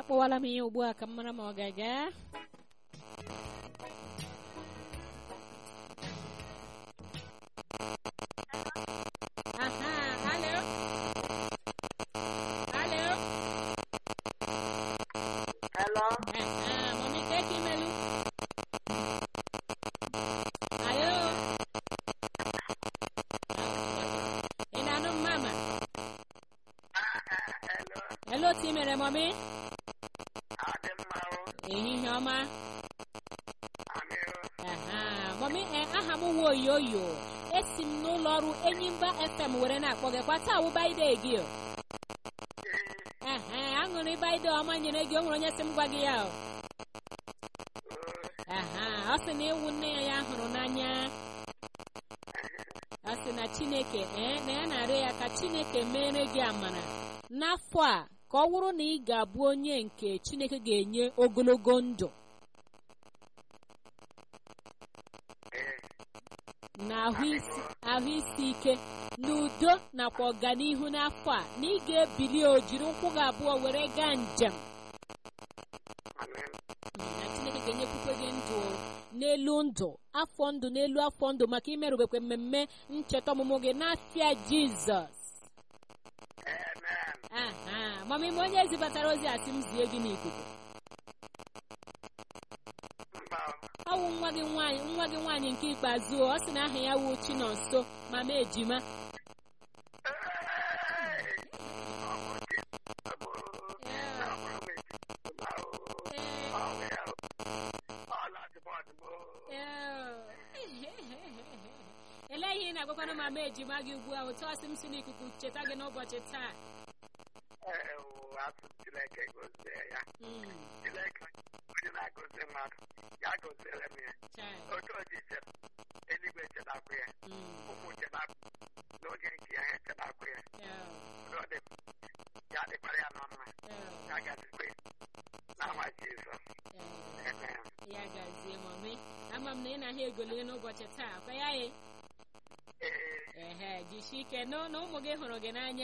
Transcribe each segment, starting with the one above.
akpọwala m ya ugbu a ka m mara ma ọ ga-aga aha alo alo Hello? aha mami ka eke imelu alo ị na-anụ m mama Hello? elo otu i mere mami Adị mma o? ehihie ọma Amị o? aha mami e aha m nwe oyoyo esi m n'ụlọ ọrụ enyimba fm were na-akpọ gị kwa taa wụbaide gị o Ee. aha aṅụrị baide ọma nyere gị o nwere onye sị m gwa gị ya o aha ọ sị na ịwụ nne ya ya hụrụ n'anya ọ sị na chineke ee na ya na-arịọ ya ka chineke mere gị amara n'afọ a ka ọ wụrụ na ị ga-abụ onye nke chineke ga-enye ogologo ndụ Ee. na ahụ isi ahụ isi ike n'udo nakwa ọganihu n'afọ a na ị ga-ebili o jiri ụkwụ gị abụọ were gaa njem Amị. na chineke ga-enyekwukwe gị ndụ n'elu ndụ afọ ndụ n'elu afọ ndụ maka imerubekwe mmemme ncheta ọmụmụ gị n'afịa jizọs Amen. aha mama ime onye ezibatara ozi a sị m zie gị n'ikuku Mba o? ọ wụ nwa gị nwaanyị nwa gị nwaanyị nke ikpeazụ o, ọ sị na aha ya wụ chinonso mama ejima Ee. Ọ bụ chi. Ọ bụ- ọ bụrụ m echi. Mba o? Ọ bụ ya o? Ọ na-adịbọ adịbọ. elee ihe ị na-agwakwana mama ejima gị ugbu a otu ọ sị m si n'ikuku cheta gị n'ụbọchị taa Ee, o, asị Chineke gozie ya. Mm, Chineke onye na-agọzi mmadụ ya gọziere m ya chai, otu o ji cheta eluigwe chetakwa ya mm, ụmụ chetakwa n'oge nke ya ha echetakwa ya yeah, Ọ dị ya dịkwara ya nọ mma yeah, ya gazikwe n'ama Jizọs yeah. amen ya gazie mami ama m na ị na-ahịa egoli n'ụbọchị taa kwa ya ye ee ehe jishi ike nụ na ụmụ gị hụrụ gị n'anya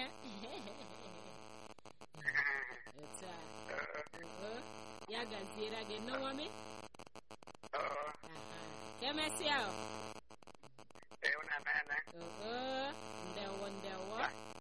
otu a oo, ya gaziere gị nụ mami ọ aha ka emesịa o ịhụnanya oo ndewo ndewo